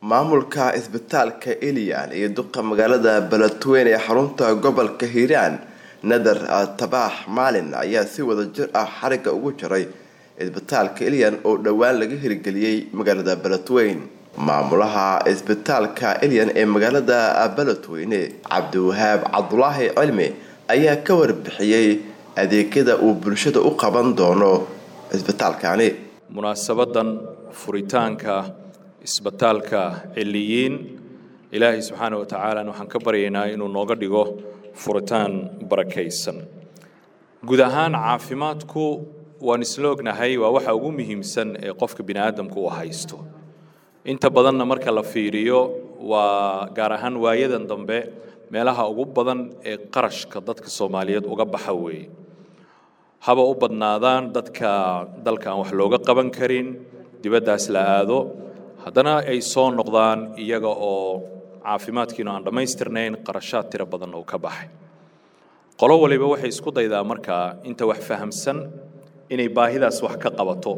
maamulka isbitaalka eliyan iyo duqa magaalada beledweyne ee xarunta gobolka hiiraan nadar tabaax maalin ayaa si wada jir ah xariga ugu jiray isbitaalka eliyan oo dhowaan laga hirgeliyey magaalada beledweyne maamulaha isbitaalka eliyan ee magaalada beledweyne cabdiwahaab cabdulaahi cilmi ayaa ka warbixiyey adeegyada uu bulshada u qaban doono isbitaalkani munaasabadan furitaanka isbitaalka ciliyiin ilaahay subxaana wa tacaala waxaan ka baryaynaa inuu nooga dhigo furitaan barakaysan guud ahaan caafimaadku waan isla ognahay waa waxa ugu muhiimsan ee qofka bini aadamku uu haysto inta badanna marka la fiiriyo waa gaar ahaan waayadan dambe meelaha ugu badan ee qarashka dadka soomaaliyeed uga baxa weeye haba u badnaadaan dadka dalka aan wax looga qaban karin dibaddaas la aado haddana ay soo noqdaan iyaga oo caafimaadkiinu aan dhammaystirnayn qarashaad tiro badan oo ka baxay qolo waliba waxay isku daydaa markaa inta wax fahamsan inay baahidaas wax ka qabato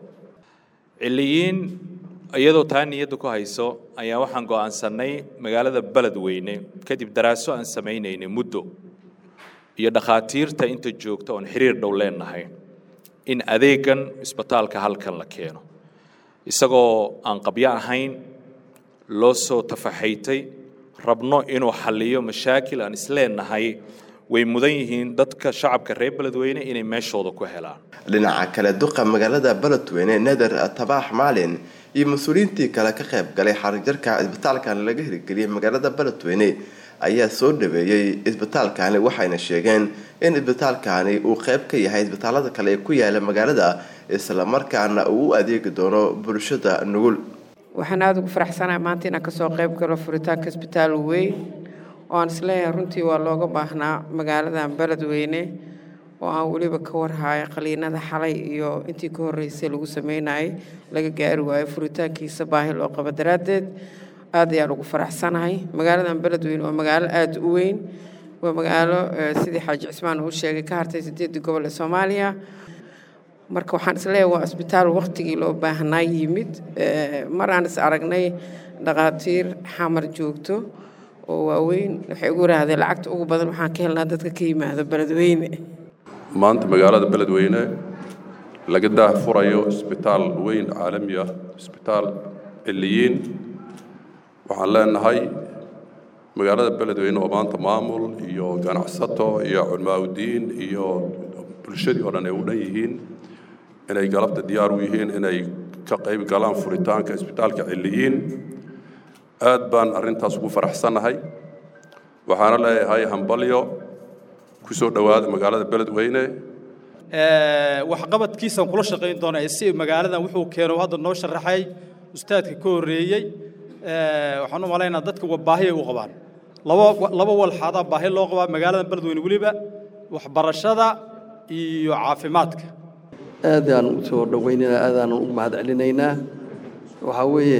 ciliyiin iyadoo taa niyadda ku hayso ayaa waxaan go'aansannay magaalada beledweyne kadib daraaso aan samaynaynay muddo iyo dhakhaatiirta inta joogta oon xiriir dhow leenahay in adeegan isbitaalka halkan la keeno isagoo aan qabyo ahayn loo soo tafaxaytay rabno inuu xalliyo mashaakil aan isleenahay way mudan yihiin dadka shacabka reer beledweyne inay meeshooda ku helaan dhinaca kale duqa magaalada beledweyne nader tabaax maalin iyo mas-uuliyiintii kale ka qayb galay xarijarka isbitaalkan laga hirgeliyey magaalada beledweyne ayaa soo dhaweeyey isbitaalkani waxayna sheegeen in isbitaalkani uu qayb ka yahay isbitaalada kale ee ku yaala magaalada islamarkaana uu u adeegi doono bulshada nugul waxaan aada ugu faraxsanahay maanta inaan kasoo qayb galo furitaanka isbitaal weyn oo aan isleeyahay runtii waa looga baahnaa magaaladan beledweyne oo aan weliba ka warhayo qaliinada xalay iyo intii ka horreysay lagu sameynayay laga gaari waayo furitaankiisa baahi loo qabo daraaddeed aad ayaan ugu faraxsanahay magaaladan beledweyne waa magaalo aada u weyn waa magaalo sidii xaaji cismaan uu sheegay ka hartay sideedii gobol ee soomaaliya marka waxaan isleeyahay waa isbitaal waqtigii loo baahnaa yimid mar aan is aragnay dhakhaatiir xamar joogto oo waaweyn waxay ugu yidhaahdeen lacagta ugu badan waxaan ka helnaa dadka ka yimaado beledweyne maanta magaalada beledweyne laga daah furayo isbitaal weyn caalami ah isbitaal ciliyiin waxaan leenahay magaalada beledweyne oo maanta maamul iyo ganacsato iyo culmaaudiin iyo bulshadii oo dhan ay u dhan yihiin inay galabta diyaar u yihiin inay ka qayb galaan furitaanka isbitaalka ciliyiin aad baan arrintaas ugu faraxsannahay waxaana leeyahay hambalyo ku soo dhowaada magaalada beledweyne waxqabadkiisaan kula shaqayn doonaa si magaaladan wuxuu keeno hadda noo sharaxay ustaadka ka horreeyey waxaan u malaynaa dadka baahi ay u qabaan laba laba walxaadaa baahi loo qabaa magaaladan beledweyne weliba waxbarashada iyo caafimaadka aadaan u soo dhoweynana aadaan u mahad celinaynaa waxaa weeye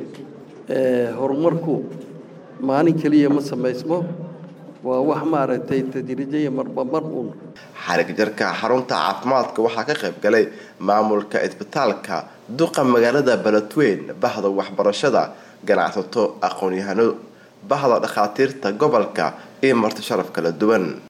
horumarku maalin keliya ma samaysmo waa wax maaragtay tadriijaya marba mar uun xarig jarka xarunta caafimaadka waxaa ka qayb galay maamulka isbitaalka duqa magaalada beledweyne bahda waxbarashada ganacsato aqoon-yahano bahda dhakhaatiirta gobolka iyo marti sharaf kala duwan